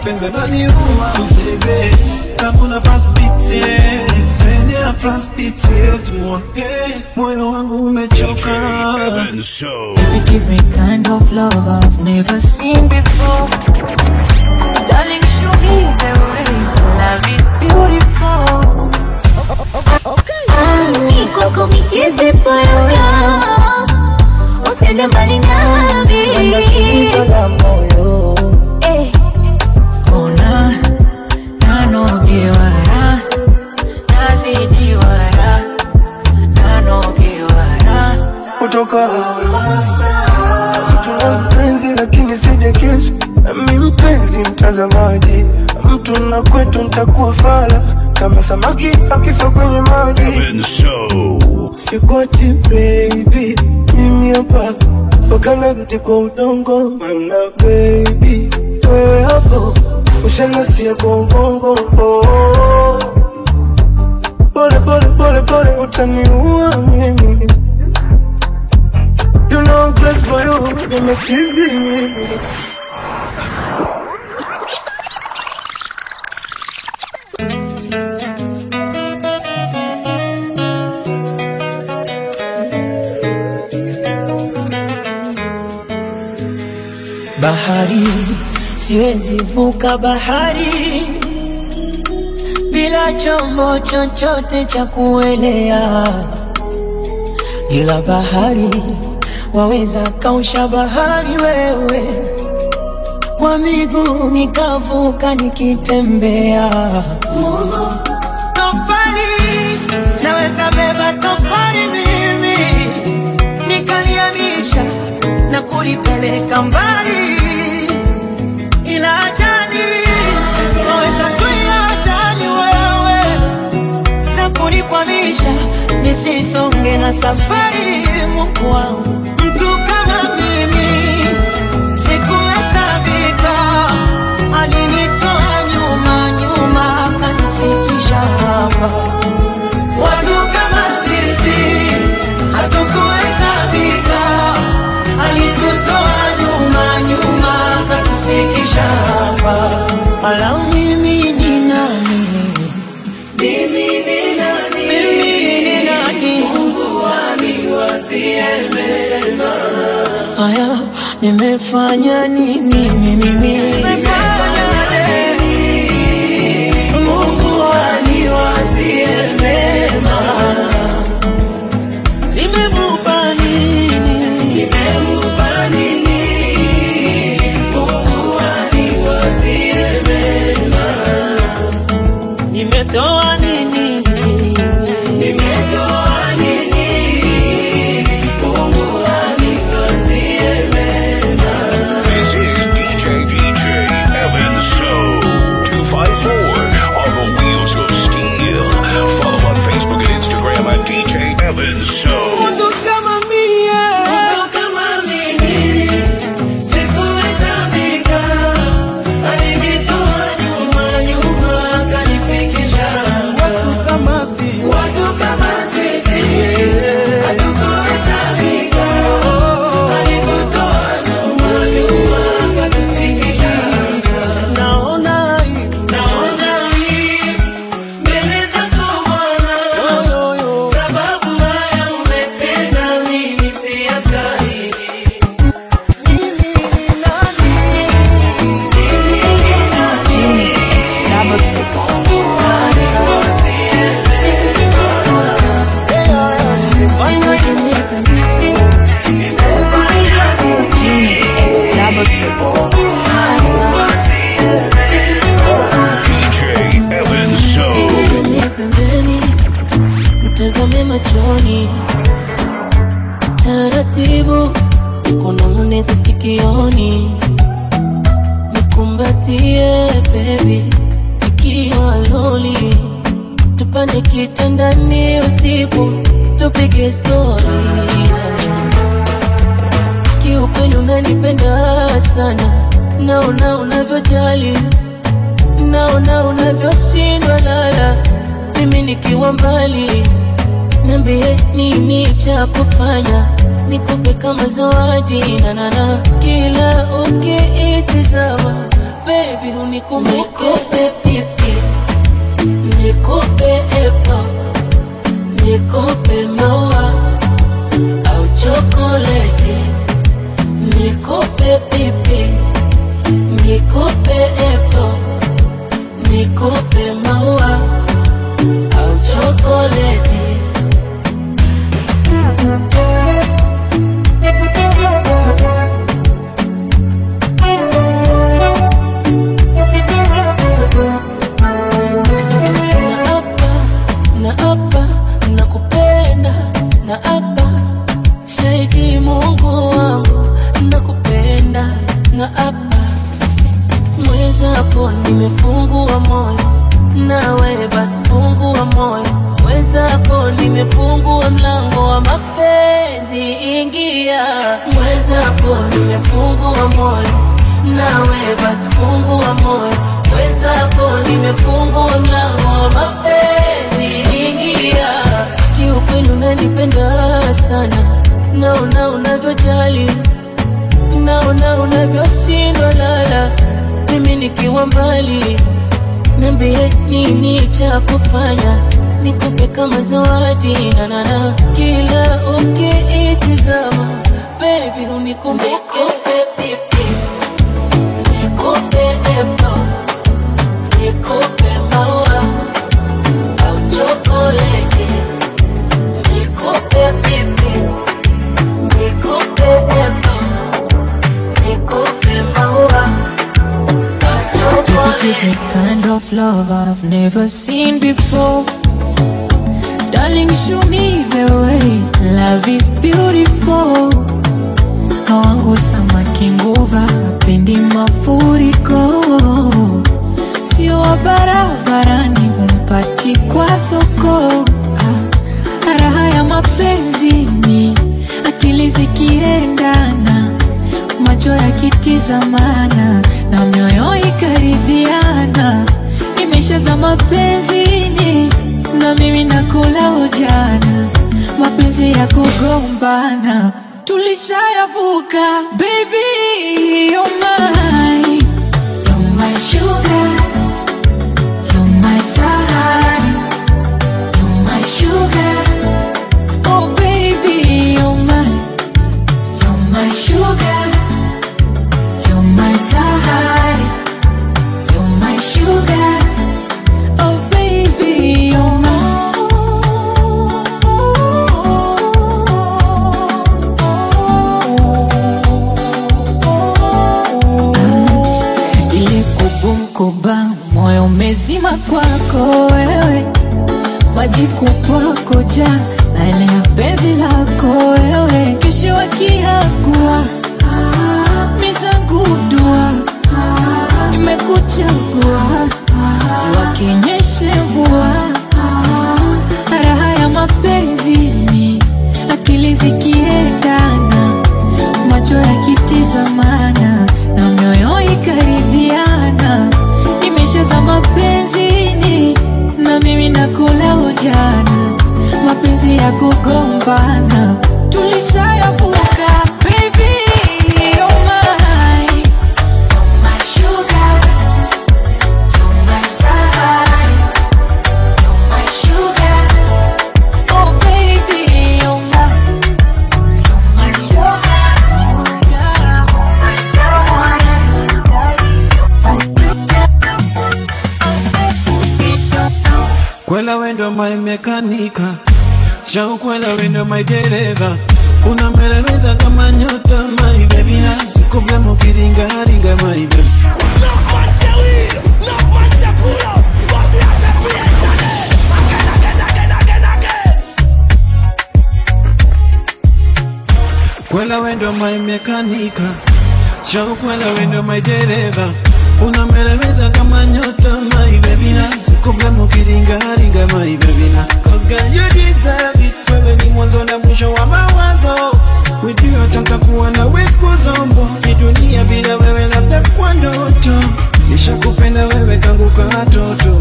mapenzi yananiuma bebe hakuna pasipiti sende ya pasipiti tumwa moyo wangu umechoka Evan Show. You give me kind of love I've never seen before. Darling, show me the way. Love is beautiful. Mikoko micheze poyoyo Usende mbali nami la moyo Eh, Ona nanogewara nazidiwara nanogewara kutoka mtu na mpenzi lakini sidekezo mi mpenzi mtazamaji mtu na kwetu ntakuwa fala kama samaki akifa kwenye maji Evan Show. Sikwachi baby, mimi hapa mpaka narudi kwa udongo, mana baby wewe hapo ushanasia kwa ubongo oh. Pole pole pole pole utaniua mimi You know I'm blessed for you, nimechizi mimi bahari siwezi vuka bahari bila chombo chochote cha kuelea ila bahari waweza kausha bahari wewe kwa miguu nikavuka nikitembea tofali naweza beba tofali mimi nikaliamisha na kulipeleka mbali ila ajali waweza zuia ajali wewe za kunikwamisha nisisonge na safari Mungu wangu mtu kama mimi sikuhesabika alinitoa nyuma nyuma akanifikisha hapa watu kama sisi hatukuhesabika alitutoa nyuma nyuma akatufikisha hapa ala mimi ni nani mimi ni nani mimi ni nani Mungu aniwazie mema haya nimefanya nini mimi nimefanya nini Mungu aniwazie mema nimemupa nini nimemupa nini Mungu aniwazie mema nimetoa nini nimetoa nini Mungu aniwazie mema This is DJ DJ Evan Show. 254 on the wheels of steel. Follow on Facebook and Instagram at DJ Evan Show. Mtu kama mie, mtu kama mimi, sikuhesabika. Alinitoa nyuma, nyuma, akanifikisha hapa. Watu kama sisi, hatukuhesabika. Alitutoa nyuma, nyuma, akatufikisha hapa. Naona aibu, naona aibu mbele zako Bwana, sababu haya umetenda mimi siyastahili. Mimi ni nani? Mimi ni nani? Mungu aniwazie mema. Fanya DJ Evan Show. Niangalie pembeni, mtazame machoni, taratibu, nikunong'oneze sikioni, nikumbatie baby, ikiwa loli, tupande kitandani usiku, tupige stori kiukweli unanipenda sana, naona unavyojali naona unavyoshindwa lala, mimi nikiwa mbali, niambie nini cha kufanya, nikupe kama zawadi nanana, kila ukiitizama baby huni nikupe pipi nikupe epo nikupe maua au chokoleti nikupe pipi nikupe epo nikupe maua au chokoleti naapa naapa nakupenda naapa shahidi mungu wangu nakupenda naapa mwenzako nimefungua moyo nawe basi fungua moyo mwenzako nimefungua mlango wa mapenzi ingia mwenzako nimefungua moyo nawe basi fungua moyo mwenzako nimefungua mlango wa mapenzi ingia kiukweli unanipenda sana naona unavyojali naona unavyoshindwa lala mimi nikiwa mbali niambie nini cha kufanya nikupe kama zawadi nanana kila ukiitizama bebi unikumbuke pipi nikupe epo nikupe maua au chokoleti nikupe pipi nikupe epo nikupe maua au Give me chokoleti kind of love I've never seen before. Darling, show me the way. Love is beautiful. Hawangu samaki nguva, pendi mafuriko. Sio wa barabarani, humpati kwa soko. Ah, raha ya mapenzi ni akili zikiendana macho yakitizamana na mioyo ikaridhiana, imeshaza mapenzini na mimi nakula ujana, mapenzi ya kugombana tulishayavuka. Baby, you're mine, you're my sugar, you're my sahari, you're my sugar. Oh baby, you're mine, you're my sugar. You're my sahari, you're my sugar. Oh baby, you're my ile kubumkuba moyo umezima kwako wewe maji kupwako ja na ile ya penzi lako wewe kesho wakiagua mizangu dua nimekuchagua wakinyeshe mvua raha ya mapenzi ni akili zikiendana macho yakitizamana na mioyo ikaridhiana imeshaza mapenzini na mimi nakula ujana mapenzi ya kugombana tulishayavuka baby you're mine you're my sugar you're my sahari you're my sugar oh baby you're mine you're my sugar you're my Kwela wendo my mekanika Shaukwela wendo my dereva Unameremeta kama nyota my baby na Sikupe mukiringaringa my baby Kwela wendo my mekanika Shaukwela wendo my dereva Unameremeta kama nyota my baby na Sikupe mukiringaringa my baby na Cause girl you deserve it Wewe ni mwanzo na mwisho wa mawazo With you hata nitakuwa na siku zombo Hii dunia bila wewe labda kwa ndoto Nishakupenda wewe kangu katoto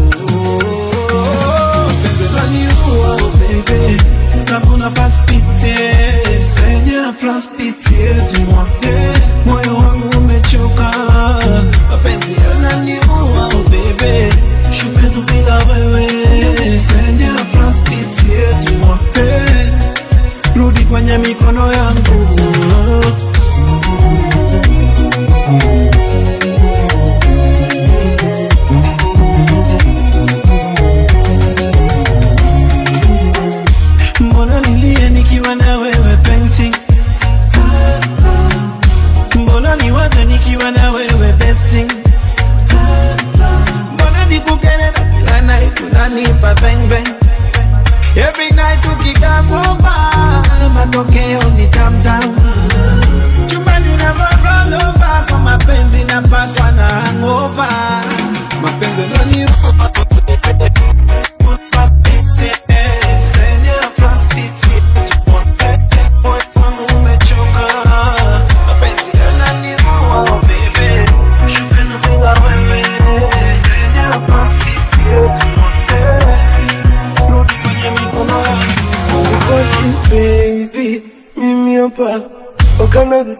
Penzi laniua baby Comme on a pas pitié Seigneur prends pitié de moi Eh, Moyo wangu umechoka Mapenzi yananiua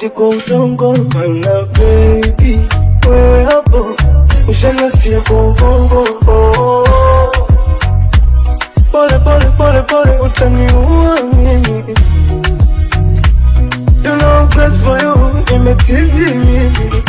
magoti kwa udongo mana baby wewe hapo ushanasia kwa ubongo oh. pole pole pole pole utaniua mimi You know I'm crazy for you, nimetizi mimi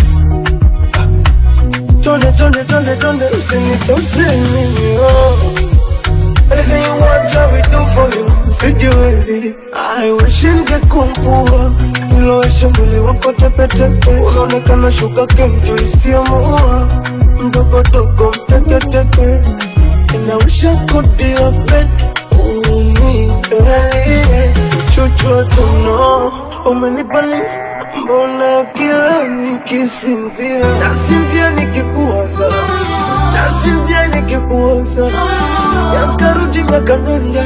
Tonde, tonde, tonde, tonde, usinitose mimi oh. Anything you want, I will do for you Sijiwezi, I wish ningekuwa mvua Nilowesha mwili wako tepetepe Unaonekana shuka kenjo isiyomuua Mdogo dogo mteketeke And I wish I could be your friend Ooh, me, really Chuchwa tuno Umenipa nini? Mbona kila nikisinzia Nasinzia nikikuwaza Nasinzia nikikuwaza Yakarudi miaka nenda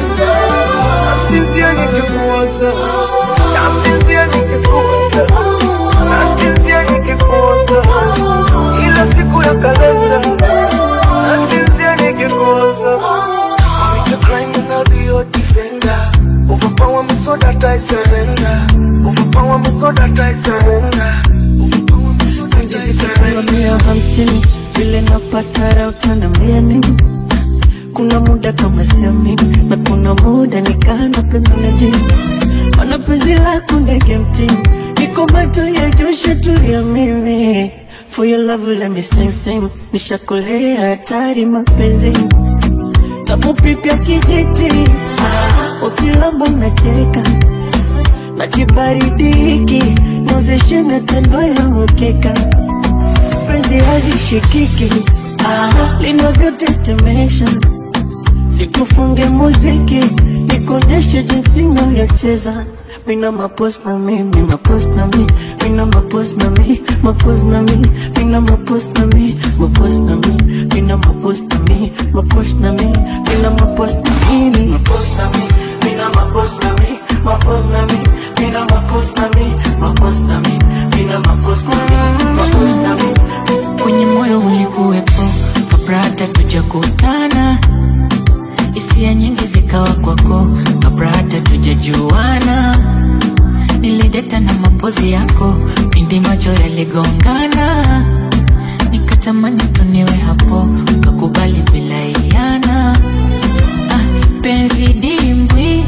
Nasinzia nikikuwaza Nasinzia nikikuwaza Nasinzia nikikuwaza Ila siku ya kalenda Nasinzia nikikuwaza Commit a crime and I'll be your defender Overpower me so that I surrender Overpower me so that I surrender Overpower me so that I surrender mia hamsini vile napata raha utaniambia nini kuna muda kama siamini na kuna muda nikaa napenda najini mana penzi lako ndege mtini niko macho ya josha tulia mimi for your love let me sing sing nishakolea hatari mapenzi tapupipya kijiti ukilamba unacheka na kibaridi hiki nozeshe na tando ya mkeka penzi halishikiki ah, linavyotetemesha sikufunge muziki nikuonyeshe jinsi navyocheza mina mapos na mi mi mapos na mi mina mapos na mi mapos na mi mina mapos na mi mapos na mi mina mapos na mi mapos na mi mina mapos na mi mi mapos na mi mina mapos na mi mapos na mi mina mapos na mi mapos na mi mina mapos na mi mapos na mi kwenye moyo ulikuwepo kabla hata tujakutana hisia nyingi zikawa kwako kabla hata tujajuana nilideta na mapozi yako pindi macho yaligongana nikatamani tuniwe hapo kakubali bila iana ah, penzi dimbwi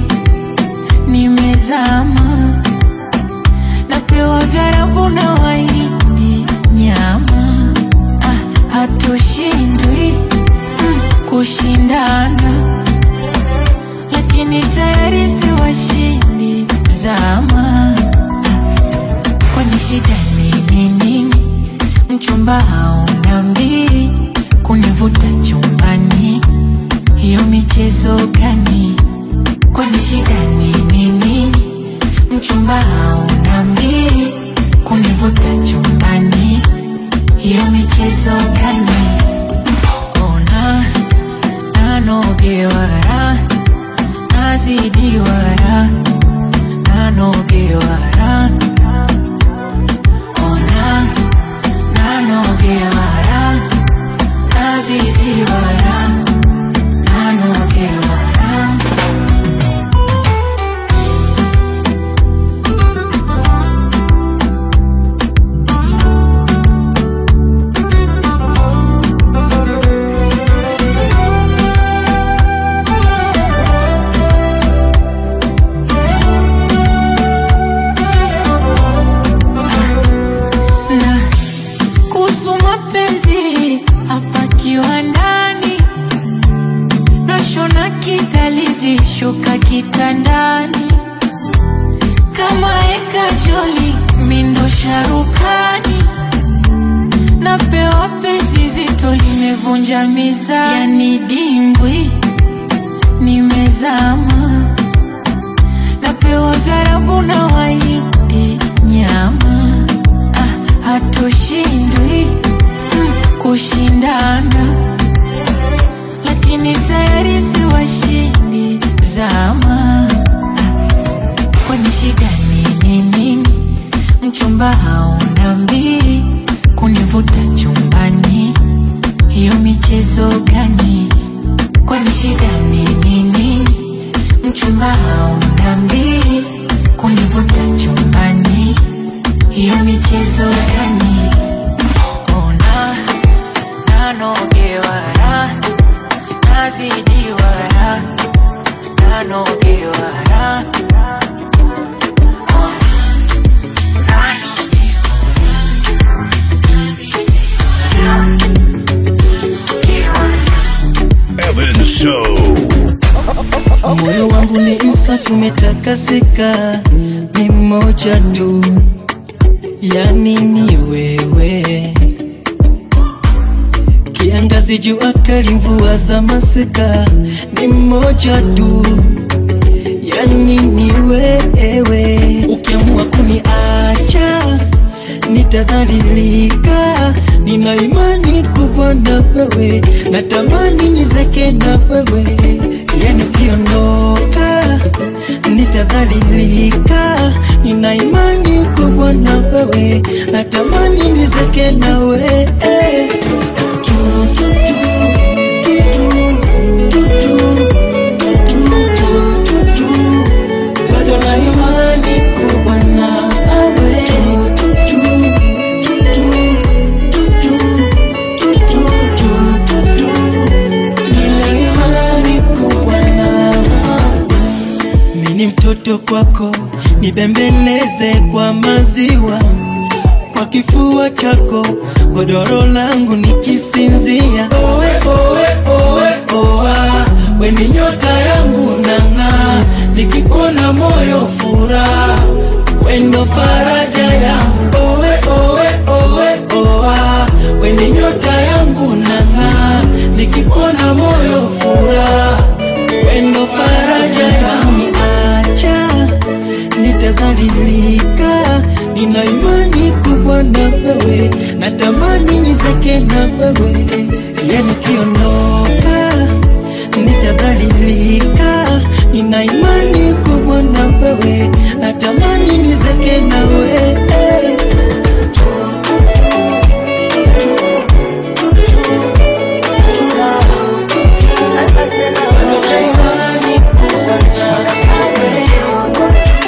nimezama napewa vyarabu na waindi nyama ah, hatushindwi mm, kushindana lakini tayari si washindi zama kwani shida ni nini mchumba hauna mbili kunivuta chumbani hiyo michezo gani kwani shida ni nini mchumba hauna mbili kunivuta chumbani hiyo michezo gani ona nanogewara nazidiwara nanogewara ona nanogewara nazidiwara nanogewara na kuhusu mapenzi hapa kiwandani nashona kidalizi shuka kitandani kama eka joli mindo sharukani napewa penzi zito limevunja mizani yani dimbwi nimezama napewa vyarabu na waindi nyama ah, hatushindwi mm, kushindana lakini tayari si washindi zama ah, kwani shida ni nini mchumba hauna mbili kunivuta chumbani hiyo michezo gani kwani shida ni nini mchumba hauna mbili kunivuta chumbani hiyo michezo gani? Ona nanogewara nazidiwara nanogewara Evan So. Moyo wangu ni msafi umetakasika, ni mmoja tu, yani ni wewe. Kiangazi, jua kali, mvua za masika, ni mmoja tu, yani ni wewe. Ukiamua kuniacha nitadhalilika, nina imani kubwa na wewe, natamani nizeke na wewe, yani ukiondoka nitadhalilika, nina imani kubwa na wewe, natamani nizeke na wewe. Tu, tu, tu, tu, tu, tu, tu, tu, tu, tu. Bado na imani kubwa na wewe. Tu, tu, tu, tu, tu, tu, tu, tu, tu, tu. Nina imani kubwa na wewe. Mimi ni mtoto kwako, nibembeleze kwa maziwa kwa kifua chako, godoro langu nikisinzia. Owe, owe, owe, oa, we ni nyota yangu nang'aa, nikikuona moyo furaha, we ndo faraja yangu. Owe, owe, owe, oa, we ni nyota yangu nang'aa, nikikuona moyo furaha, we ndo faraja yangu. Acha nitadhalilika, nina imani kubwa na wewe, natamani nizeke na wewe, yani ukiondoka nitadhalilika, nina imani kubwa na wewe, natamani nizeke na wewe. Nina imani kubwa na wewe.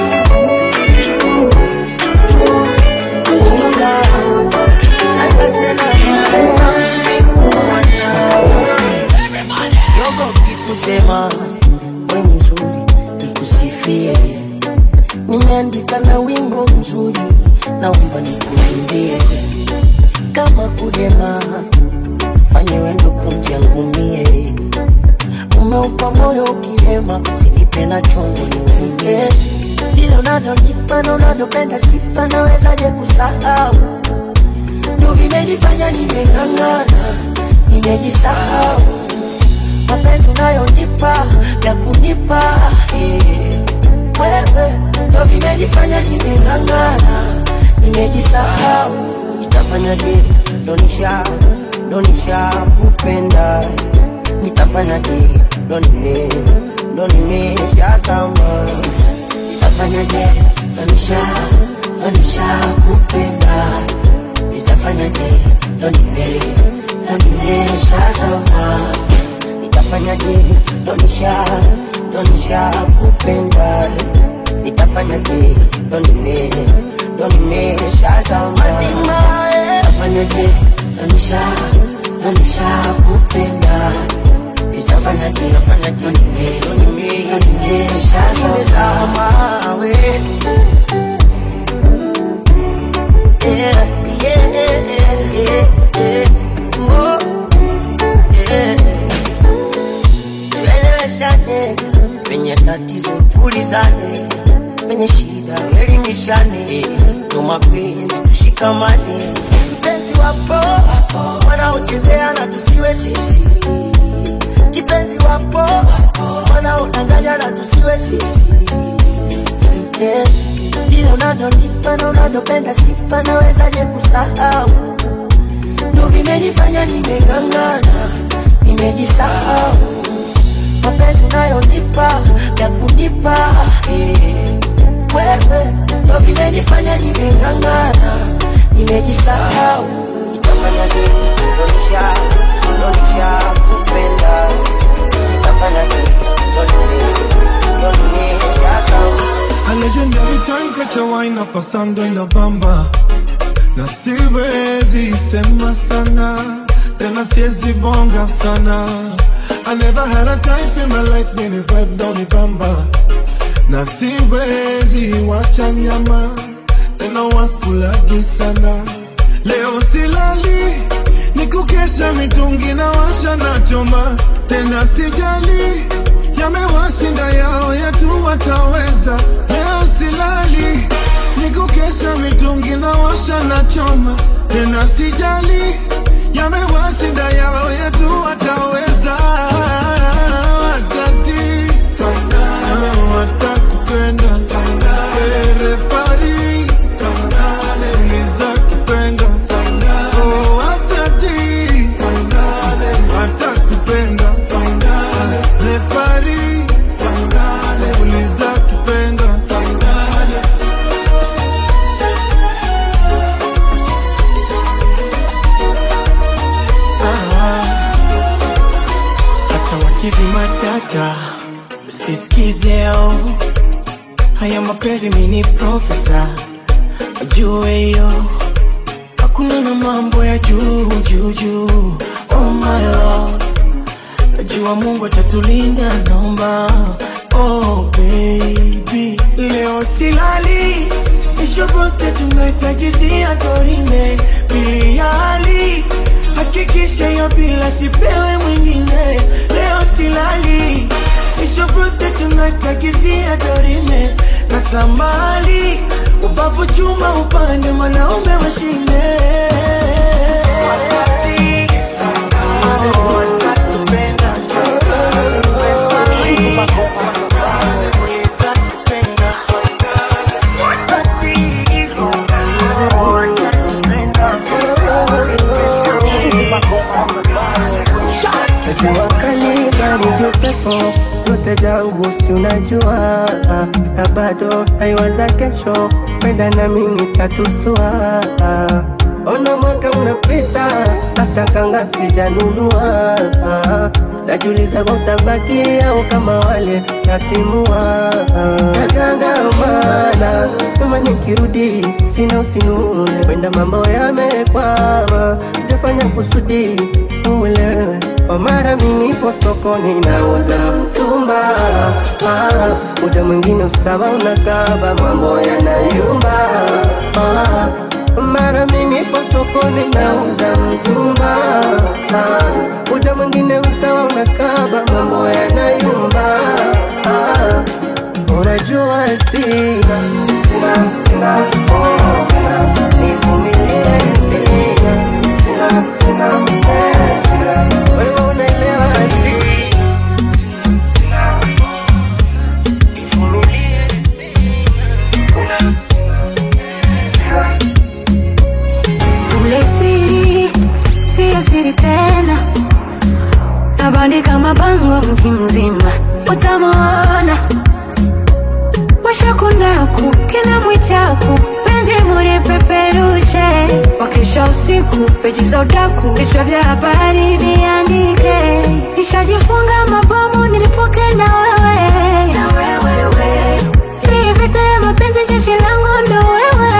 siogopi kusema we mzuri nikusifie nimeandika na wimbo mzuri naomba nikuimbie kama kuhema fanye wendo kumjangumie umeupa moyo ukihema usinipe na chongo niuingie vile unavyonipa na unavyopenda sifa nawezaje kusahau ndo vimenifanya nimeng'ang'ana nimejisahau mapenzi unayonipa ya kunipa eh. wewe ndo vimenifanya nimeng'ang'ana nimejisahau nitafanyaje donisha donisha kupenda nitafanyaje ndo nime ndo nimeshazama nitafanyaje donisha donisha kupenda nitafanyaje ndo nime ndo nimeshazama nitafanyaje donisha donisha kupenda nitafanyaje ndo nime ndo nimeshazama mazima nitafanyaje donisha donisha kupenda nitafanyaje nitafanyaje ndo nime ndo nime ndo nimeshazama we yeah yeah yeah yeah yeah oh yeah tueleweshane penye tatizo tulizane penye shida elimishane ndo mapenzi tushikamane mpenzi wapo wanaochezea na tusiwe sisi kipenzi wapo wanaodanganya na tusiwe sisi yeah. vile unavyonipa na unavyopenda sifa nawezaje kusahau ndo vimenifanya nimeng'ang'ana nimejisahau mapenzi unayonipa ya kunipa eh. wewe ndo vimenifanya nimeng'ang'ana nimejisahau nitafanya nini donisha donisha kupenda nitafanya nini donisha A legendary time, catch a wine up, a stand in the bamba. na siwezi sema sana tena siwezi bonga sana I never had a type in my life many vibe down the bamba na siwezi wacha nyama tena waskulagi sana leo silali ni kukesha mitungi na washa na choma tena sijali yamewashinda yao yetu wataweza leo silali ni kukesha mitungi na washa na choma tena sijali yamewashinda yao yetu wataweza watati watakupenda refari uliza kipenga Oh, watati watakupenda refari uliza kipenga hata wakizima data usisikizeo haya mapenzi mini profesa ajue hiyo hakuna na mambo ya juu juu juu oh my love najua mungu atatulinda naomba oh baby leo silali ishobote tunaitagizia dorime biliali hakikisha hiyo bila sipewe mwingine leo silali ishobote tunaitagizia dorime na tamali ubavu chuma upande mwanaume washinde wakati oh, watatupenda Jua kali baridi upepo yote jangu si unajua na bado haiwaza kesho penda nami nitatusua ona mwaka unapita hata kanga sijanunua najuliza kwa utabaki au kama wale tatimua nagangamana kama nikirudi sina usinune wenda mambo yamekwama itafanya kusudi uelewe kwa mara minipo sokoni nauza mtumba ah, muda mwingine usawa unakaba mambo yanayumba ah, mara minipo sokoni nauza mtumba ah, muda mwingine usawa unakaba mambo yanayumba ah, unajua sina sina sina oh, sina nivumilie sina sina sina eh, sina wewe unaelewa sina Ule siri siyo siri tena, nabandika mabango mji mzima, utamwona washakunaku kina mwichaku penzi mulipeperushe, wakisha usiku peji za udaku, vichwa vya habari viandike, nishajifunga mabomu nilipoke na wewe na wewe hii vita ya mapenzi jeshi langu ndo wewe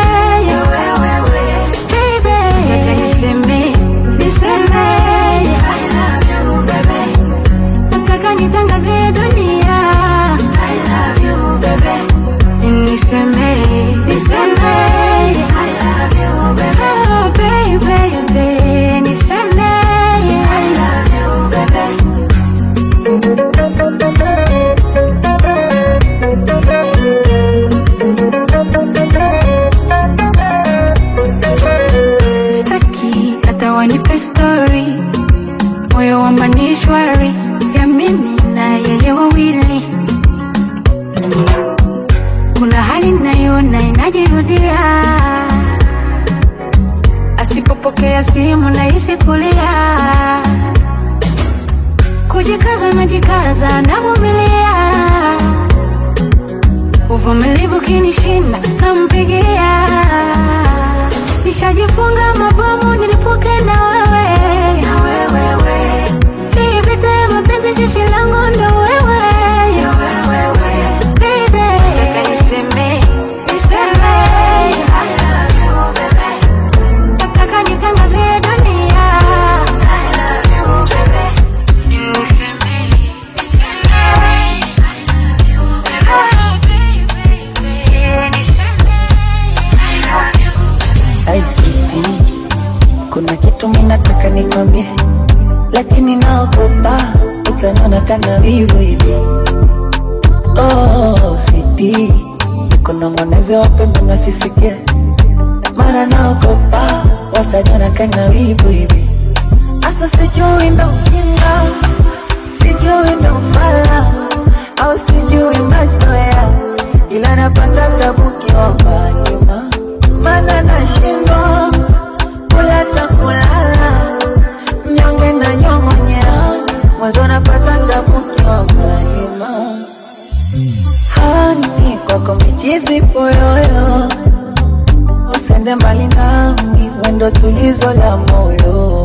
Baby, nataka niseme, niseme, I love you, baby. Nataka nitangazie dunia, I love you, baby. Niseme, niseme, I love you, baby. Oh, baby, baby. Niseme, I love you, baby. Staki hata wanipe story, moyo wa manishwari ya mimi na yeye wawili. Kuna hali naiona inajirudia, asipopokea simu nahisi kulia, kujikaza najikaza navumilia, uvumilivu kinishinda nampigia nishajifunga mabomu nilipoke na wewe na wewe hii vita ya mapenzi jeshi langu ndo wewe Baby, nataka niseme niseme I love you baby mimi nataka nikwambie, lakini naogopa utaniona kana wivu hivi. Oh, sweetie, nikunong'oneze wapembe nasisikie, maana naogopa wataniona kana wivu hivi. Asa sijui ndo ujinga, sijui ndo ufala, au sijui mazoea, ila napata tabu kiomba nyuma, maana nashindwa kula ta kulala, mnyonge na nyong'onyea, mwanzo napata tabu kiomba nyuma. Hani kwako michizi poyoyo, usende mbali nami, wendo tulizo la moyo.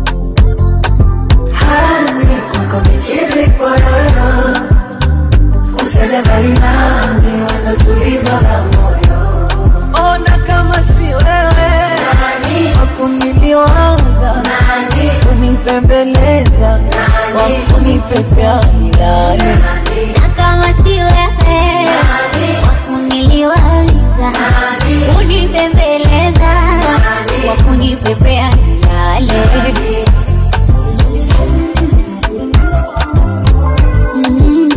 Hani kwako michizi poyoyo, usende mbali nami, wendo tulizo la moyo. Ona kama si wewe wakuniliwaza kunipembeleza wakunipepea milale Na kama si wewe wakuniliwaza kunibembeleza wakunipepea nilale Mm.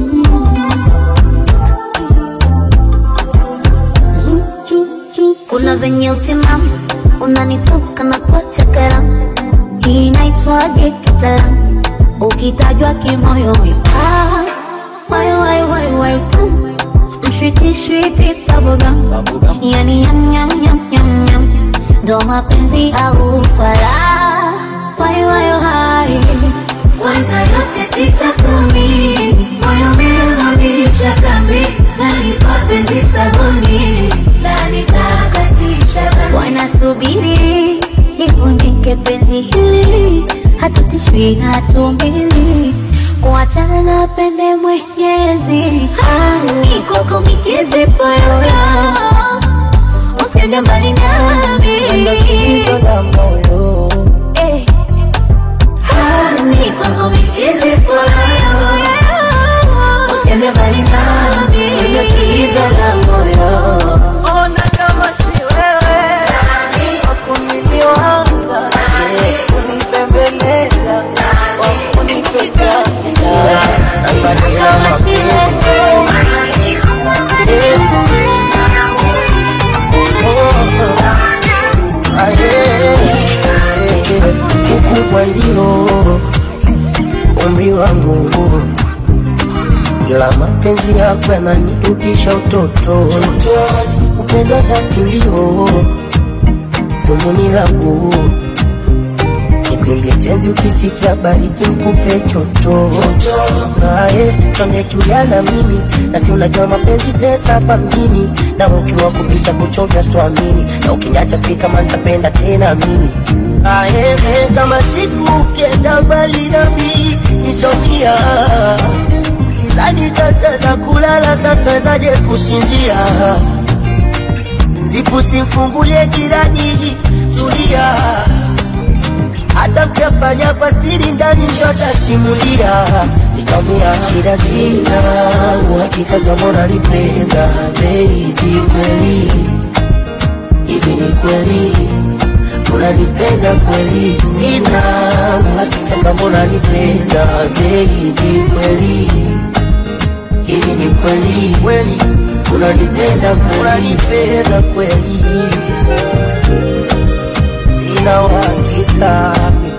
kuna venye utimamu unanitoka na kuacha karamu hii inaitwaje kitaalamu ukitajwa kimoyo wipa wai wai wai wai tamu mshwiti shwiti bubblegum yani yam yam yam yam yam ndo mapenzi au fara wai wai wai kwanza yote tisa kumi moyo umehamisha kambi na nikapenzi sabuni la nitakatisha dhambi. wanasubiri livunjike penzi hili hatutishwi na tumbili kuachana na pende mwenyezi hani kwako micheze poyoyo usiende mbali nami wendo tulizo la moyo Eh. Hani kwako micheze poyoyo usiende mbali nami wendo tulizo la moyo ona kama si wewe wakuniliwaza kunipembeleza wakunipepea milale napatia kama si mapenzi wewe ukubwa ndio umri wangu, ila mapenzi yako yananirudisha utotoni. Upendo wa dhati ndio dhumuni langu, nikuimbie tenzi ukisikia baridi nikupe choto naye twende tulia na mimi na si unajua mapenzi pesa hapa mjini na ukiwa kupita kuchovya sitoamini na ukiniacha sijui kama nitapenda tena mimi aye kama siku ukienda mbali nami nitomia sizani tataweza kulala satawezaje kusinzia zipu simfungulie jirani tulia hata mkiafanya kwa siri ndani mtotasimulia nikamia shida sina uhakika kama unanipenda baby kweli hivi ni kweli unanipenda kweli sina uhakika kama unanipenda baby kweli hivi ni kweli kweli unanipenda kweli unanipenda kweli sina uhakika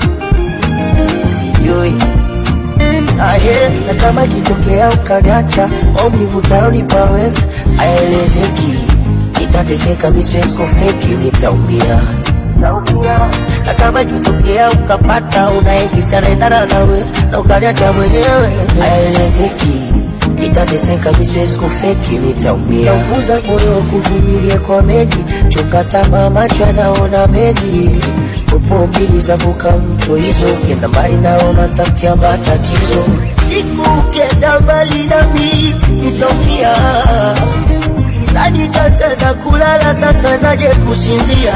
sijui aye na kama ikitokea ukaniacha maumivu tayonipa wewe aelezeki nitateseka miswesko feki nitaumia na kama ikitokea ukapata unaehisi anaendana nawe na ukaniacha mwenyewe aelezeki nitateseka miswesko feki nitaumia naufuza moyo kuvumilie kwa mengi chunga tamaa macho yanaona mengi popo mbili zavuka mto hizo ukienda mbali naona tafutia matatizo siku ukienda mbali nami nitaumia Sidhani tataweza kulala, satawezaje kusinzia?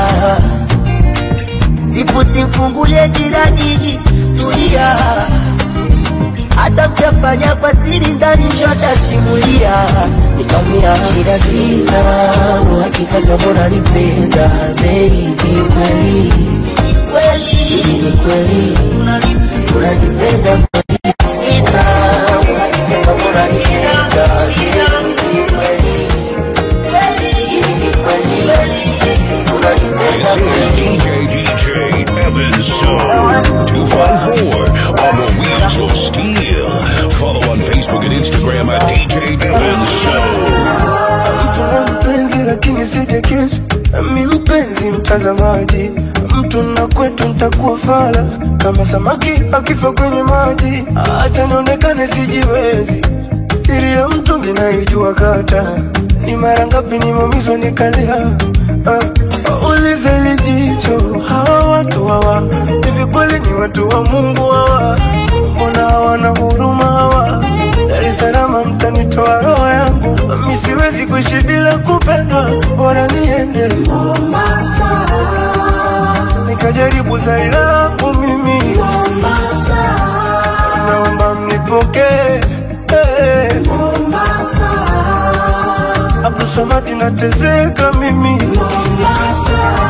Zipu simfungulie jirani, tulia. Hata mkiafanya kwa siri ndani, mtasimulia. Nikamwambia shida sina, uhakika kama unanipenda baby, kweli kweli, hivi ni kweli unanipenda kweli? Sina uhakika kama unanipenda, hivi ni kweli, hivi ni kweli unanipenda This is kweli? DJ DJ Evan So 254 on the Wheels of Steel. Follow on Facebook and Instagram at DJ Evan So. mtu na mpenzi lakini sidekesu mi mpenzi mtazamaji mtu na kwetu ntakuwa fala kama samaki akifa kwenye maji acha nionekane sijiwezi siri ya mtu ninaijua kata ni mara ngapi nimeumizwa nikalia uh, ulize lijicho hawa watu hawa hivi kweli ni watu wa mungu hawa mbona hawana huruma hawa Dar es Salaam mtanitoa roho yangu, mi siwezi kuishi bila kupendwa, bora niende Mombasa nikajaribu zari langu mimi Mombasa, naomba mnipokee hey. Mombasa, Abdul Samad nateseka mimi Mombasa.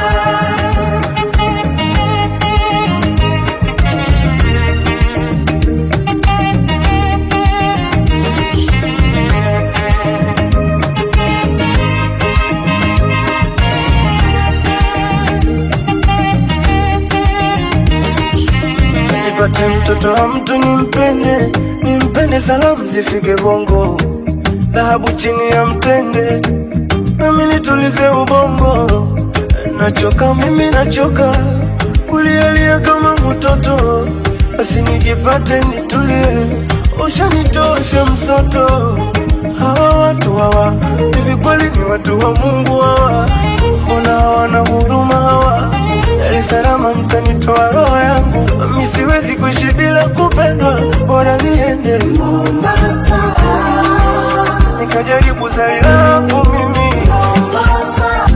nipate mtoto wa mtu nimpende, nimpende, salamu zifike bongo, dhahabu chini ya mtende, nami nitulize ubongo. Nachoka mimi, nachoka kulialia kama mtoto, basi nikipate nitulie, ushanitosha msoto. Hawa watu hawa hivi kweli ni watu wa Mungu hawa? Mbona hawana huruma hawa? Dar es Salaam mtanitoa roho yangu, mi siwezi kuishi bila kupendwa, bora niende Mombasa nikajaribu zari langu mimi Mombasa.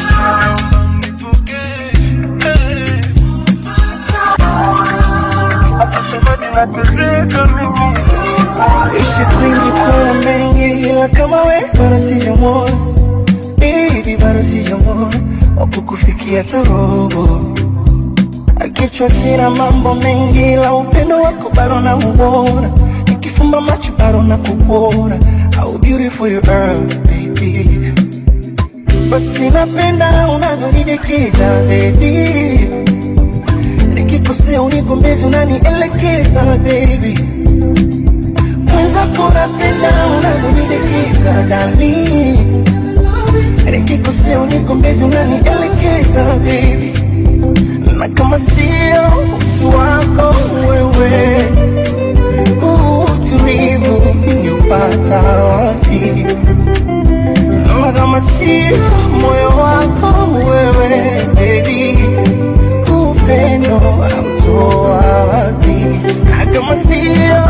Nateseka mimi Ishi kwingi kuna mengi ila kama we bado sijamwona Baby bado sijamwona wapo kufikia tarobo Kichwa kina mambo mengi ila upendo wako bado na ubora Nikifumba macho bado na kubora How beautiful you are baby Basi napenda unavyonidekeza baby Nikikosea unigombezi unanielekeza baby mwenzako napenda unavyonidekeza dali nikikosea unigombezi unanielekeza baby na kama sio utu wako wewe huu utulivu ningeupata wapi na kama sio moyo wako wewe baby upendo autoa wapi na kama sio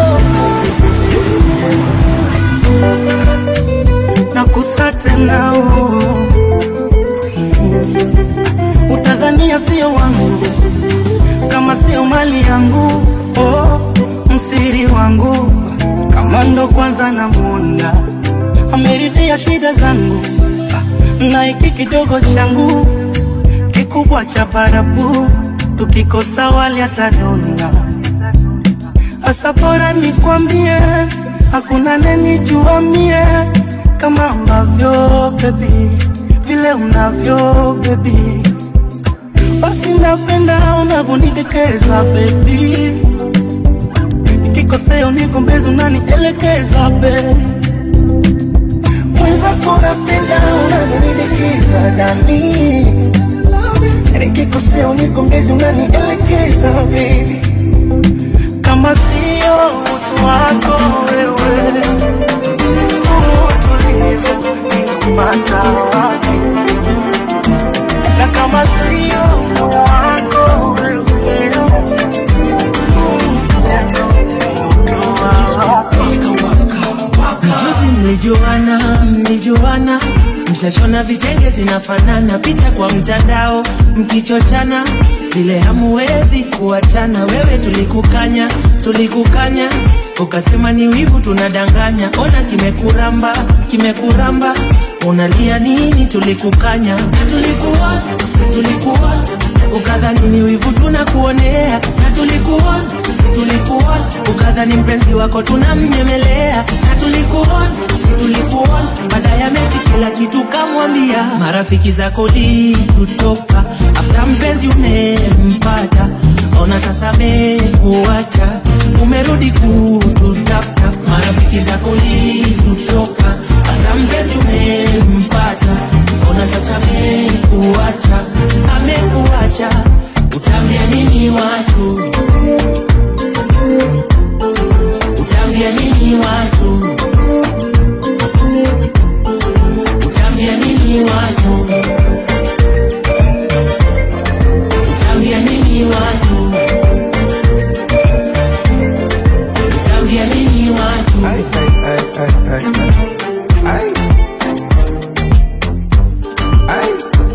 nakusa tena oh. Mhm. utadhania sio wangu kama sio mali yangu oh, msiri wangu kama ndo kwanza namwona ameridhia shida zangu Ah, na hiki kidogo changu kikubwa cha barabu tukikosa wali atadona Asa bora nikwambie, hakuna nenijua mie kama ambavyo baby, vile unavyo baby, basi napenda unavyonidekeza baby, nikikosea unigombezi unanielekeza baby, mwenzako napenda unavyonidekeza dani, nikikosea unigombezi unanielekeza baby kama sio utu wako wewe, utulivu ningepata wapi? Na kama sio utu wako wewe, Juzi mlijuana, mlijuana, mshashona vitenge zinafanana, picha kwa mtandao mkichochana, vile hamuwezi kuachana. Wewe tulikukanya, tulikukanya, ukasema ni wivu tunadanganya. Ona kimekuramba, kimekuramba, unalia nini? Tulikukanya, tulikuwa, tulikuwa ukadhani ni wivu tunakuonea na tulikuona si tulikuona ukadhani mpenzi wako tunamnyemelea na tulikuona si tulikuona baada ya mechi kila kitu kamwambia marafiki zako di kutoka afta mpenzi umempata ona sasa mekuacha umerudi kututafuta marafiki zako di kutoka afta mpenzi umempata ona sasa mekuacha amekuacha utaambia nini watu utaambia nini watu utaambia nini watu utaambia nini watu utaambia nini watu Ay, ay, ay, ay, ay, ay. Ay.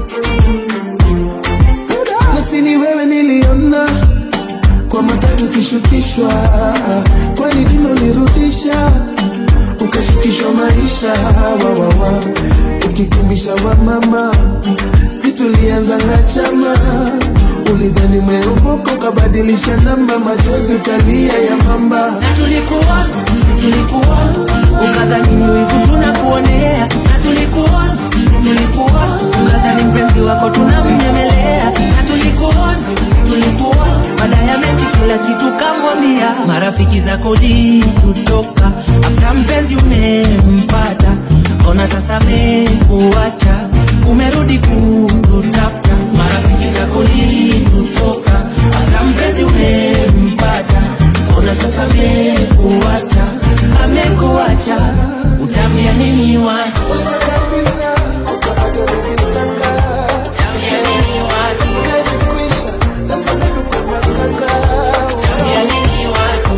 nasi ni wewe niliona kwa matatu kishukishwa kwani dino ulirudisha ukashukishwa maisha wawawa ukikimbisha wa mama si tulianza ngachama ulidhani mweupoka ukabadilisha namba machozi utalia ya mamba na tulikuona si tulikuona ukadhani ni wivu tunakuonea na tulikuona si tulikuona ukadhani mpenzi wako tunamnyemelea na tulikuona si tulikuona baada ya mechi kila kitu kamwambia marafiki zako di kutoka afta mpenzi umempata ona sasa mekuacha umerudi kututafuta marafiki zako di kutoka afta mpenzi umempata ona sasa mekuacha amekuacha utaambia nini watu utaambia nini watu utaambia nini watu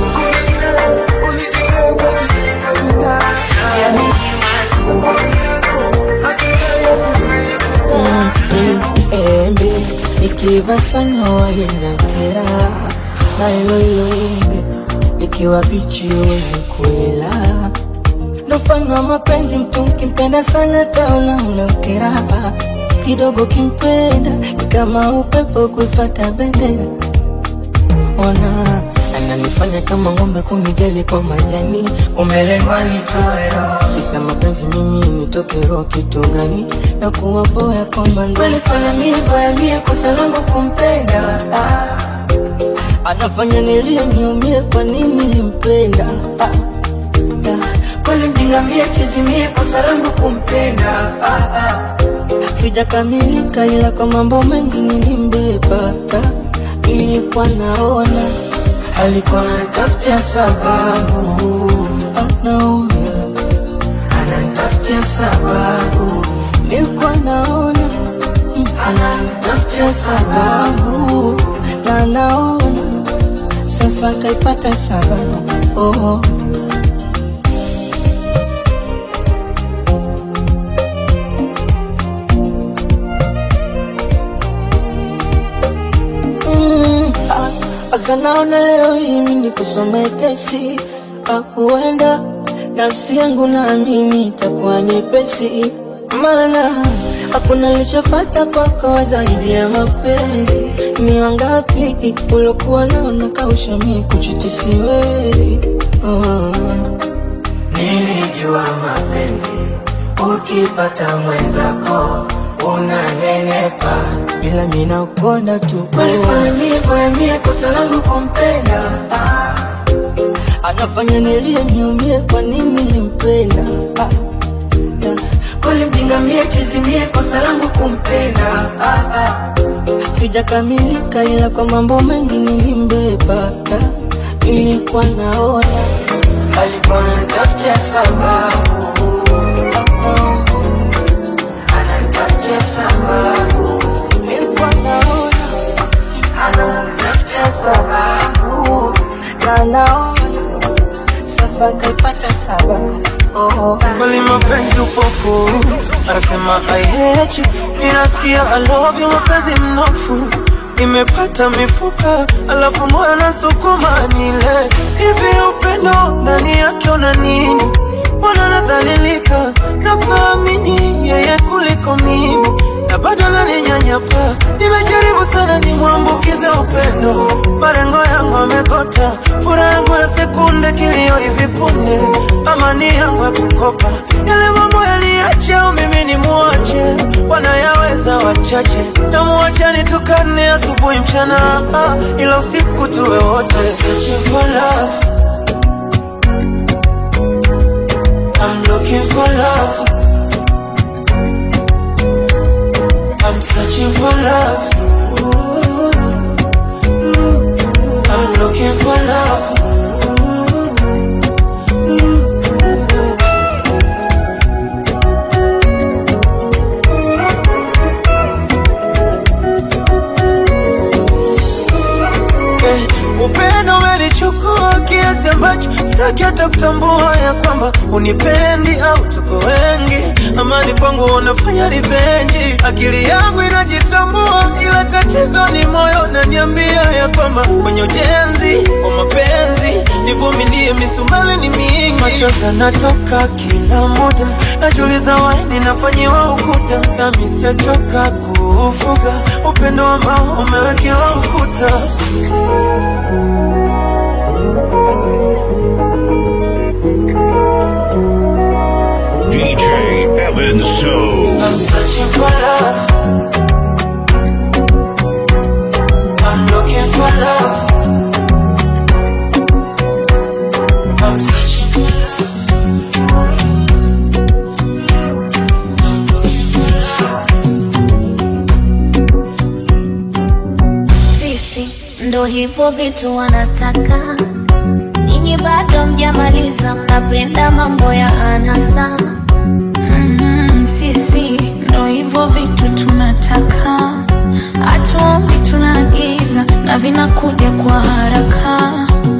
embe ikiva sana wainakera na ilo ilo embe likiwa bichi unakulela ndo mfano wa mapenzi mtu mkimpenda sana taona unamkera kidogo kimpenda ni kama upepo kuifata bendera ona ananifanya kama ng'ombe kunijali kwa majani umelengwa nitoero isa mapenzi mimi nitoke roho kitu gani na kuwa boya kwamba ngalifanya mie boya mie kosa langu kumpenda ah. anafanya nilie niumie kwa nini nimpenda ah. ah. kweli mjingamie kizimie kosa langu kumpenda ah. ah. sijakamilika ila kwa mambo mengi nilimbeba ah. nilikuwa naona alikuwa anatafutia sababu anaona anatafutia sababu nilikuwa naona mm, anatafutia sababu na naona sasa kaipata sababu oh. Mm, ah, Sasa naona leo hii mimi kusome kesi ah, huenda nafsi yangu naamini itakuwa nyepesi, maana hakuna ilichofata kwako zaidi ya mapenzi. Ni wangapi uliokuwa nao nakausha mimi kuchiti siwezi oh. Nilijua mapenzi ukipata mwenzako unanenepa, ila mimi nakonda tu kwalifanya mie kwa mie kosa langu kumpenda ah. Anafanya nilie niumie, kwa nini nimpenda ah. ah. Kweli mjinga mie kizimie, kosa langu kumpenda ah. ah. Sijakamilika ila kwa mambo mengi nilimbeba ah. Nilikuwa naona alikuwa ananitafutia sababu ah. Ananitafutia sababu nilikuwa naona ananitafutia sababu na naona sasa kaipata sababu oh. kweli mapenzi upofu anasema I hate you inasikia I love you mapenzi mnofu imepata mifupa alafu moyo nasukuma nile hivi upendo ndani yake una nini mbona nadhalilika nafaamini yeye kuliko mimi ila bado naninyanyapa. Nimejaribu sana nimwambukize upendo, malengo yangu amekota, furaha yangu ya sekunde, kilio hivi punde, amani yangu ya kukopa, yale mambo yaliache au mimi ni muache, wanayaweza wachache, na muache nitukane asubuhi mchana, ah, ila usiku tuwe wote. Searching for love. I'm looking for love. I'm searching for love. Ooh, ooh. I'm looking for love. Ooh, ooh. Eh, upendo umenichukua kiasi ambacho sitaki hata kutambua ya kwamba unipendi au tuko wengi. Amani kwangu unafanya rivenji, akili yangu inajitambua, ila tatizo ni moyo unaniambia ya kwamba kwenye ujenzi wa mapenzi nivumilie, misumali ni mingi, machozi yanatoka kila muda, najiuliza waini nafanyiwa ukuta, nami sijachoka kuufuga upendo ambao umewekewa ukuta. DJ Evan So. I'm searching for love. I'm looking for love. I'm searching for love. sisi ndo hivyo vitu wanataka ninyi bado mjamaliza mnapenda mambo ya anasa Mm, sisi ndo hivyo vitu tunataka, hatuombi tunaagiza na vinakuja kwa haraka.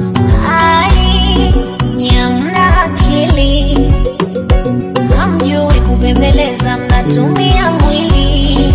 ai nyamna akili hamjui kubembeleza mnatumia mwili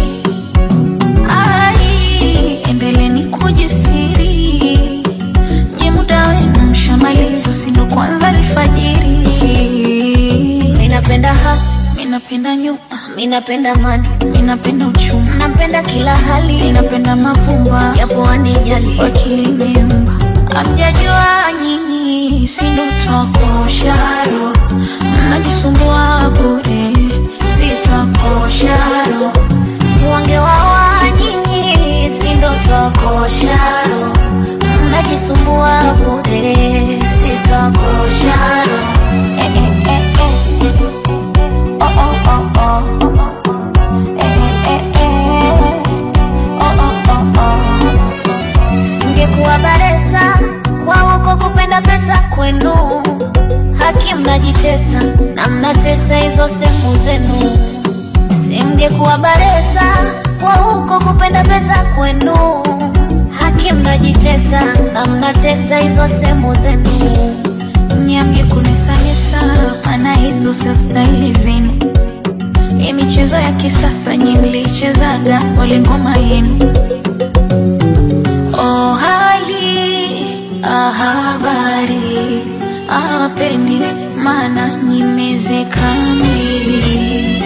Ai, endeleni kujisiri, nye muda wenu mshamaliza, si ndo kwanza alfajiri. minapenda ha Minapenda nyuma, minapenda mani minapenda uchumi, napenda kila hali minapenda mavumba yapo anijali wakili miumba amjajua nyinyi sindo twakosharo mnajisumbua bure sitwakosharo siwangewawa nyinyi sindo twakosharo mnajisumbua bure sitwakosharo eh, eh, eh, eh. Oh, oh, oh, oh. Eh, eh, eh, eh. Oh, oh, oh, oh. singekuwa baresa kwa huko kupenda pesa kwenu haki mnajitesa na mnatesa hizo sehemu zenu singekuwa baresa kwa huko kupenda pesa kwenu haki mnajitesa na mnatesa hizo sehemu zenu nyamge kunisanisa maana hizo sio staili zenu hii michezo ya kisasa nyi mlichezaga wale ngoma yenu oh, hali ah, habari awapendi maana nyimezeka mwili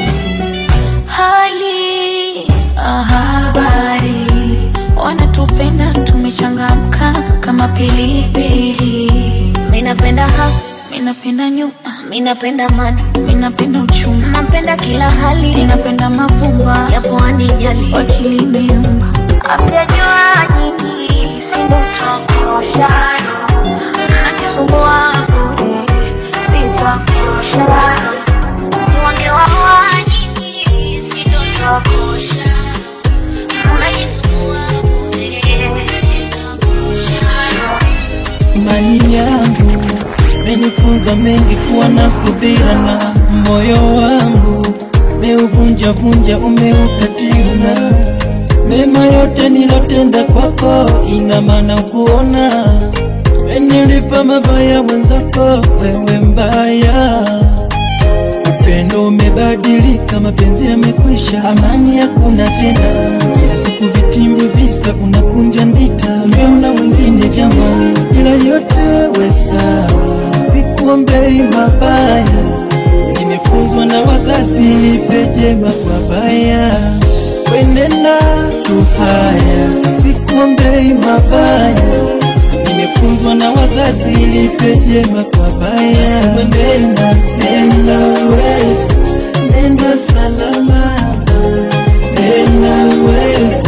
hali ah, habari wanatupenda tumechangamka kama pilipili minapenda ha minapenda nyuma minapenda mani minapenda uchumi napenda kila hali minapenda mavumba yapo anijali wakili miumba amjajua nyinyi sindo twakuroshano mnajisumbua bure sitwakuroshano siwangewawa nyinyi sindo twakosha mnajisumbua bure sitwakosha imani yangu menifunza mengi kuwa na subira na moyo wangu meuvunja vunja umeukatina mema yote nilotenda kwako ina maana kuona menilipa mabaya mwenzako wewe mbaya upendo umebadilika mapenzi yamekwisha amani hakuna tena ila siku vitimbi visa unakunja ndita umeona mwingine jamaa ila yote we sawa sikuombei mabaya nimefunzwa na wazazi nipe jema kwa baya wenena tuhaya sikuombei mabaya nimefunzwa na wazazi lipe jema kwa baya Sema nenda nenda we nenda salama nenda we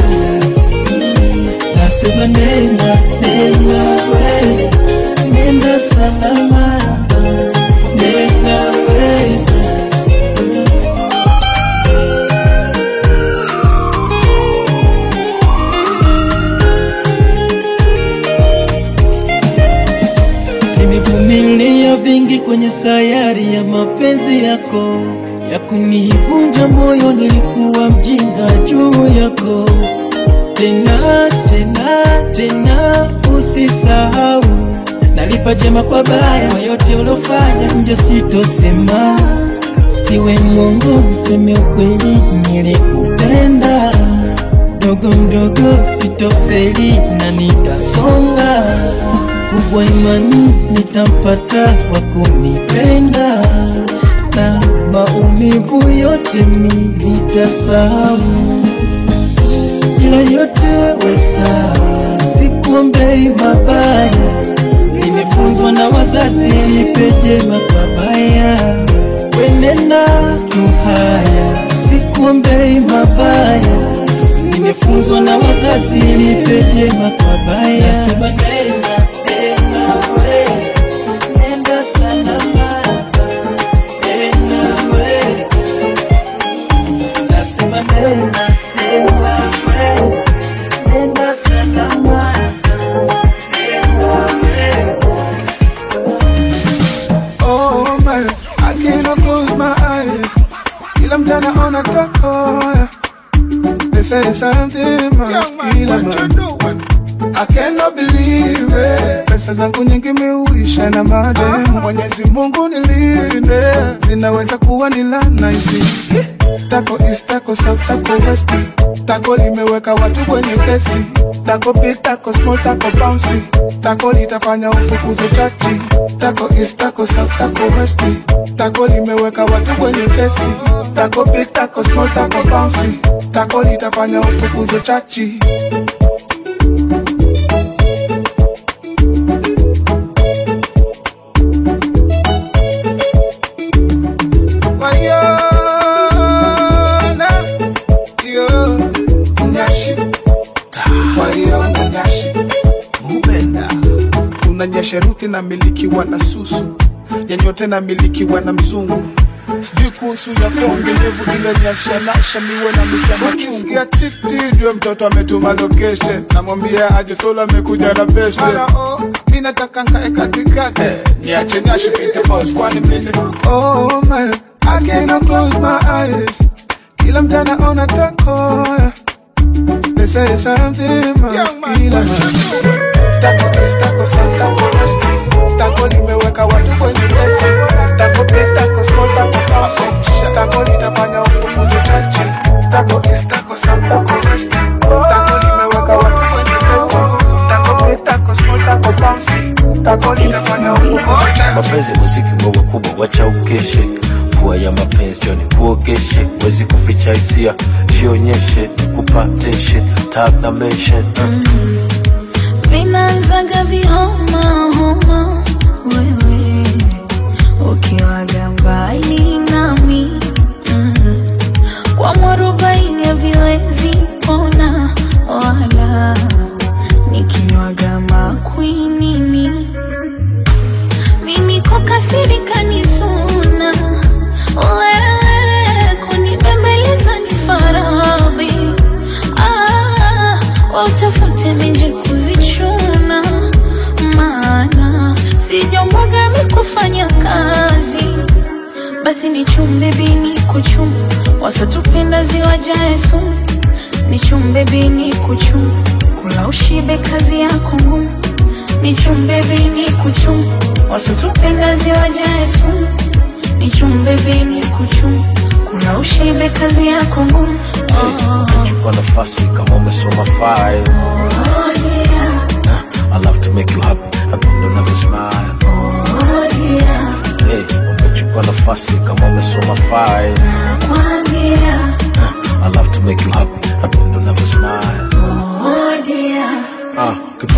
nasema nenda nenda we nenda salama nenda we nimevumilia vingi kwenye sayari ya mapenzi yako ya kunivunja moyo, nilikuwa mjinga juu yako. Tena tena tena, usisahau nalipa jema kwa baya, kwa yote uliofanya nje sitosema, siwe mwongo, niseme ukweli, nilikupenda mdogo mdogo, sitofeli na nitasonga kubwa imani nitampata wa kunipenda na maumivu yote mi nitasahau, ila yote wesa, sikuombei mabaya, nimefunzwa na wazazi lipe jema kwa baya, wenena tuhaya, sikuombei mabaya, nimefunzwa na wazazi lipe jema kwa baya, nasema nenda nenda we, nenda salama, nenda we, nasema nenda nenda we, nenda salama, nenda we. Oh man, I cannot close my eyes. Kila mtana ona tako. They say something must kill a man. I cannot believe it. Pesa zangu nyingi miuisha na madem. Mwenyezi Mungu nilinde, zinaweza kuwa ni laana hizi. Tako east, tako south, tako west. Tako limeweka watu kwenye kesi. Tako big, tako small, tako bouncy. Tako litafanya ufukuzo chachi. Tako east, tako south, tako west. Tako limeweka watu kwenye kesi. Tako big, tako small, tako bouncy. Tako litafanya ufukuzo chachi. Wayona, yo, nyashi, wayona nyashi, vupenda unanyesha ruthi na milikiwa na susu yanyote na milikiwa na mzungu sijui kuhusu ya fonge ndevu ilonyesha lasha miwe na michama chungu tikti ndio mtoto ametuma location namwambia aje solo amekuja na beste oh, mi nataka nkae katikati niache nyashi pite boss kwani mimi oh man I cannot close my eyes kila mtana ona tako they say something must kill a man tako east tako south tako west tako limeweka watu kwenye pesa tako big tako small tako powerful tako litafanya ufumuzi chache tako east tako south tako west tako limeweka watu kwenye pesa tako big tako small tako powerful tako litafanya ufumuzi chache mapenzi muziki mwewe kubwa wacha ukeshe mvua ya mapenzi joni kuogeshe wezi kuficha hisia jionyeshe kupateshe tag na mention uh. vinaanzaga vihoma homa wewe ukiwaga mbali nami mm. kwa mwarobaini haviwezi pona wala nikinywaga makwinini mimi kukasirika ni suna wewe kunibembeleza ni faradhi ah, wautafute menje kuzichuna maana sijombaga mikufanya kazi basi nichumbe bini kuchuma wasatupenda ziwajae sumu nichumbe bini kuchuma kula ushibe kazi yako ngumu nichumbe bini kuchuma wasatupenda ziwajae sumu nichumbe bini kuchuma kula ushibe kazi yako ngumu oh, chukua nafasi kama umesoma file oh, yeah. I love to make you happy napenda unavyo smile oh, yeah. hey, umechukua nafasi kama umesoma file Nakwambia, I love to make you happy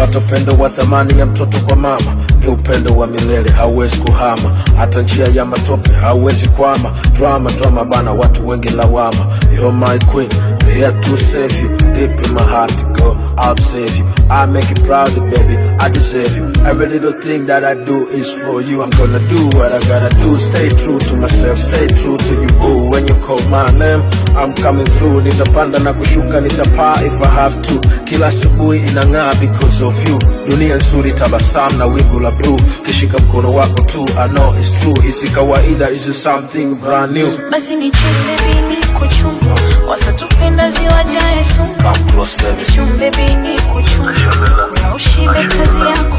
pata upendo wa thamani ya mtoto kwa mama ni upendo wa milele hauwezi kuhama hata njia ya matope hauwezi kwama drama drama bana watu wengi lawama you're my queen here to save you deep in my heart go I'll save you I make you proud baby I deserve you every little thing that I do is for you I'm gonna do what I gotta do stay true to myself stay true to you Ooh, when you call my name I'm coming through nitapanda na kushuka nitapaa if I have to kila asubuhi inang'aa because of you dunia nzuri tabasamu na wingu la blue kishika mkono wako tu I know it's true hisi kawaida is something brand new basi nichumbe bini kuchumba wasatupenda ziwajae sumu Come close baby nichumbe bini kuchumba na ushibe kazi yako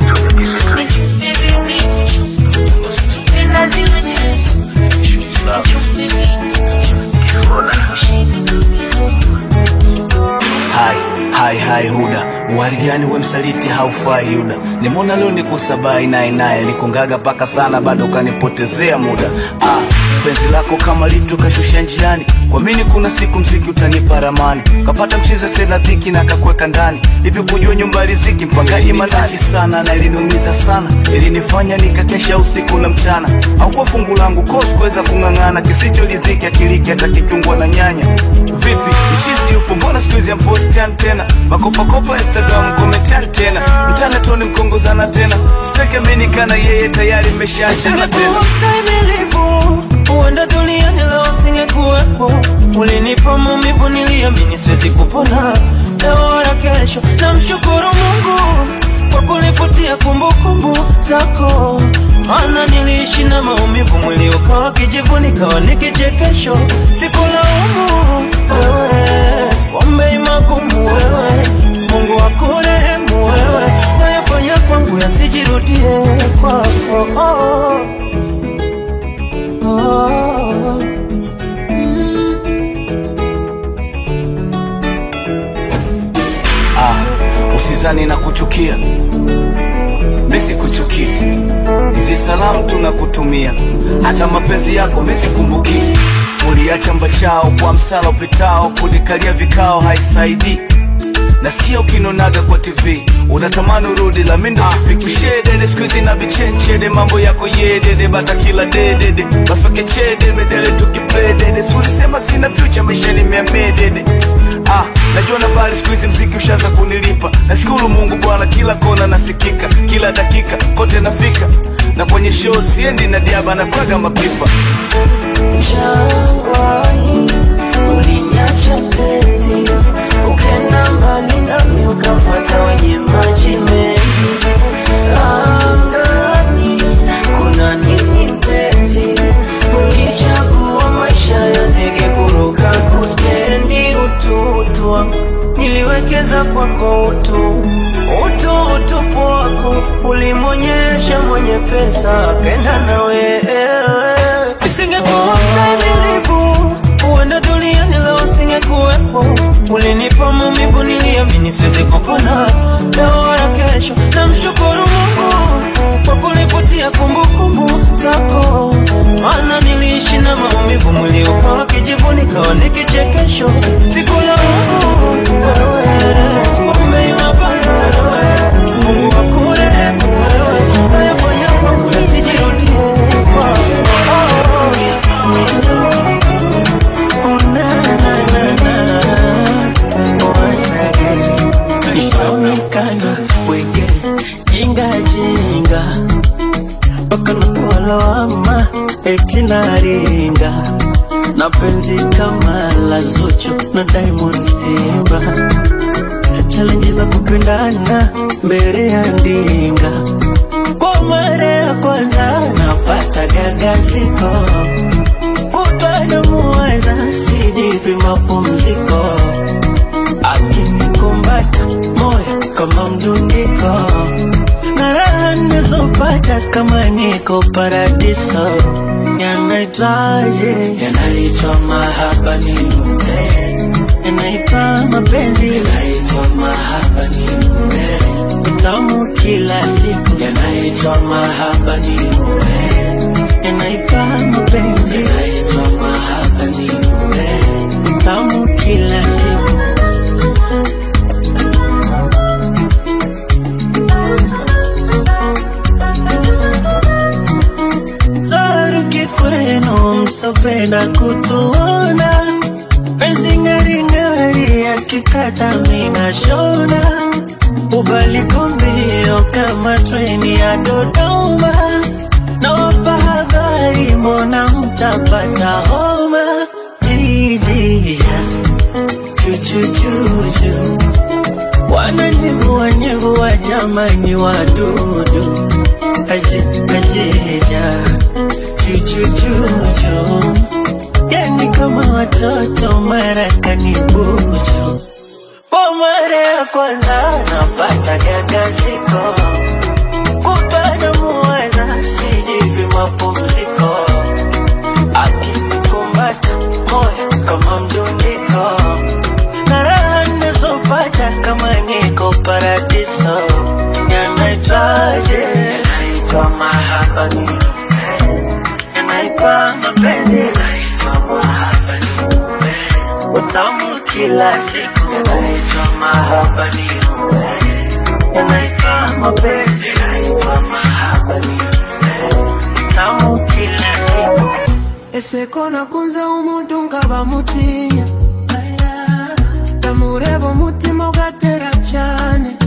nichumbe bini kuchumba wasatupenda ziwajae sumu nichumbe bini kuchumba na ushibe kazi yako hai hai hai huda wali gani we msaliti haufai yuda nimona leo nikusabai naye naye nikungaga paka sana bado kanipotezea muda ah, penzi lako kama litu kashusha njiani kwa mini kuna siku mziki utanipa ramani kapata mchiza sena dhiki na kakweka ndani hivyo kujua nyumba ya riziki mpangaji matati sana na iliniumiza sana ilinifanya nikakesha usiku na mchana au kwa fungu langu kosi kuweza kung'ang'ana kisichoridhiki akiliki hata kichungwa na nyanya vipi mchizi yupo mbona siku hizi ampostian tena makopakopa instagram kometian tena mtana toni mkongozana tena stekeminikana yeye tayari mmeshaachana tena Ustahimilivu, huenda duniani leo singekuwepo. Ulinipa maumivu niliamini siwezi kupona leo wala kesho. Namshukuru Mungu kwa kunifutia kumbukumbu zako, maana niliishi na maumivu, mwili ukawa kijivu, nikawa ni kichekesho. Sikulaumu wewe, sikuombei magumu wewe, Mungu akurehemu wewe, nayafanya kwangu yasijirudie kwako. Oh. Oh. ah, usizani na kuchukia misi kuchukia hizi salamu tunakutumia hata mapenzi yako misikumbuki uliacha mbachao kwa msala upitao kunikalia vikao haisaidii nasikia ukinonaga kwa tv unatamani urudi la mindo sifikishedede skuizi na vichenchere mambo yako yedede bata kila dedede bafeke chede bedele tukipledede sulisema sina fyucha maisha nimeamedede ah, najua na bali skuizi mziki ushaanza kunilipa nashukuru mungu bwana kila kona nasikika kila dakika kote nafika na kwenye show siendi na diaba na kwaga mapipa Jangwani uliniacha penzi, ukenda mbali nami ukafuata wenye maji mengi. Angani kuna nini penzi? Ulichagua maisha ya ndege kuruka, kuspendi utu wangu niliwekeza kwako utu utu utupu wako ulimwonyesha mwenye pesa akenda na wewe isingekuwa stahimilivu huenda duniani leo singekuwepo ulinipa maumivu niliamini siwezi kupona leo wala kesho namshukuru mungu kwa kunifutia kumbukumbu zako maana niliishi na maumivu mwili ukawa kijivu nikawa ni kichekesho sikulaumu wewe sikuombei mabaya wewe mungu akurehemu wewe nayafanya kwangu yasijirudie Nishaonekana wenge jinga jinga mpaka nakuwa lawama eti naringa na penzi kama la Zuchu na Diamond Simba challenge za kupendana mbele ya ndinga kwa mara ya kwanza napata gagaziko kutwa namuwaza sijipi mapumziko akinikumbata moyo kama mdundiko na raha nizopata kama niko paradiso yanaitwaje yanaitwa mahaba ni mume yanaitwa mapenzi yanaitwa mahaba ni mume utamu kila siku yanaitwa mahaba ni mume yanaitwa mapenzi yanaitwa mahaba ni mume utamu kila siku wasopenda kutuona penzi ngaringari yakikata mina shona ubaliko mbio kama treni ya Dodoma nawapa habari mbona mtapata homa jijija chuchuchuchu wananyevua nyevua jamani wadudu aje ajeja chuchuchuchu yani kama watoto marakani bucho kwa mara ya kwanza napata gagaziko kupana muweza sijivi mapumziko akinikumbata moyo kama mdundiko na raha nazopata kama niko paradiso yanaitwaje yanaitwa mahaba ni yanaitwa mapenzi yanaitwa mahaba ni utamu kila siku yanaitwa mahaba ni yanaitwa mapenzi yanaitwa mahaba ni utamu kila siku eseko nakunze omuntu nga bamutinya tamureba omutima ogatera cyane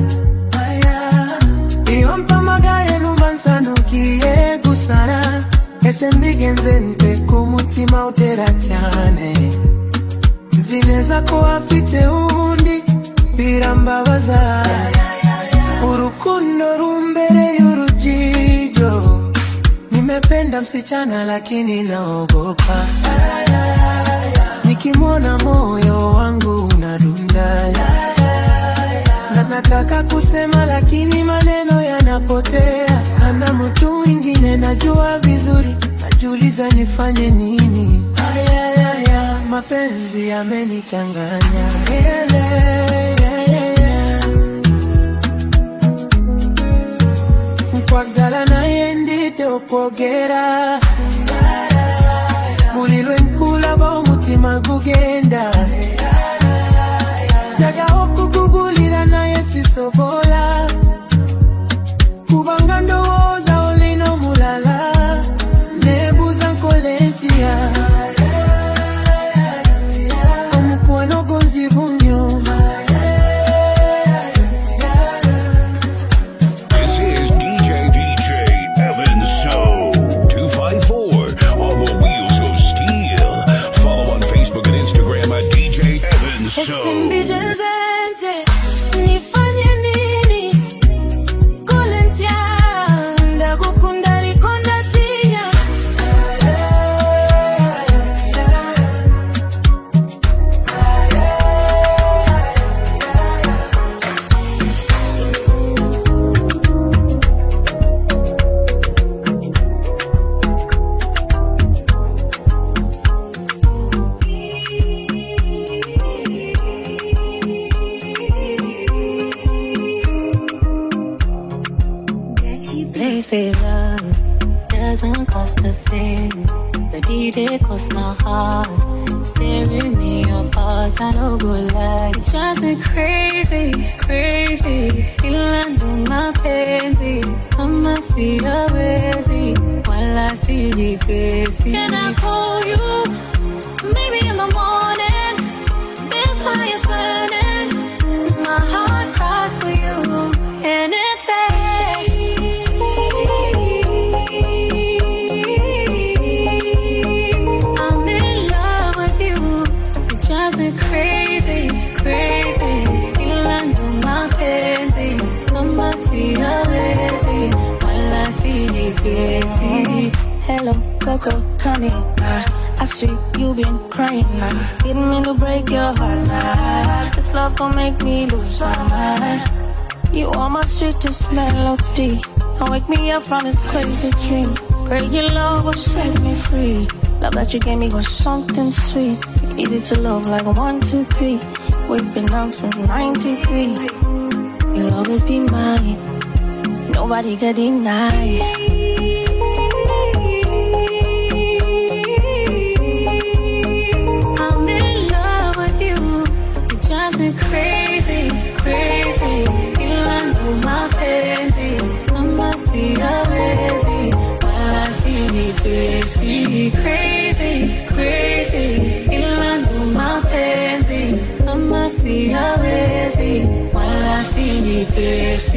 iyo mpamagaye numva nsanukiye gusara ese mbigenze nte ku mutima utera cyane nzi neza ko afite undi birambabaza urukundo rumbereye urujijo nimependa msichana lakini naogopa nikimwona moyo wangu unadunda na nataka kusema lakini maneno yanapotea ana mtu mwingine najua vizuri najiuliza nifanye nini ayayaya mapenzi yamenichanganya Ele, yeah. nkwagala naye ndite okwogera buli lwe nkulaba omutima gugenda njagaho okukugulira naye sisobola kubanga ndowooza olina omulala nebuuza nkole ntya omukwano gonzibu nnyo This is DJ DJ Evan So 254 on the wheels of steel. Follow on Facebook and Instagram at DJ Evan So. Usinijezeze, nifanye nini? Kule ntya, ndagukunda ariko ndatinya. They say love doesn't cost a thing, but it did cost my heart. Staring me apart, I don't go lie. It drives me crazy, crazy. Ilando mapenzi, kama siyawezi, wala sijitesi. Can I call you? Maybe in the morning. This fire is burning. My heart cries for you, and it's I'm in love with you. It drives me crazy, crazy. Ilando mapenzi, kama siyawezi, wala sijitesi. Hello, Coco, honey. Uh, I see you been crying. Uh, didn't mean to break your heart. Uh, this love gon' make me lose my mind. You are my sweetest melody. Don't wake me up from this crazy dream. Pray your love will set me free. Love that you gave me was something sweet. Easy to love like a one, two, three. We've been down since 93. You'll always be mine. Nobody can deny. I'm in love with you. It drives me crazy, crazy. Ilando mapenzi, kama siyawezi, wala sijitesi. Crazy, tesa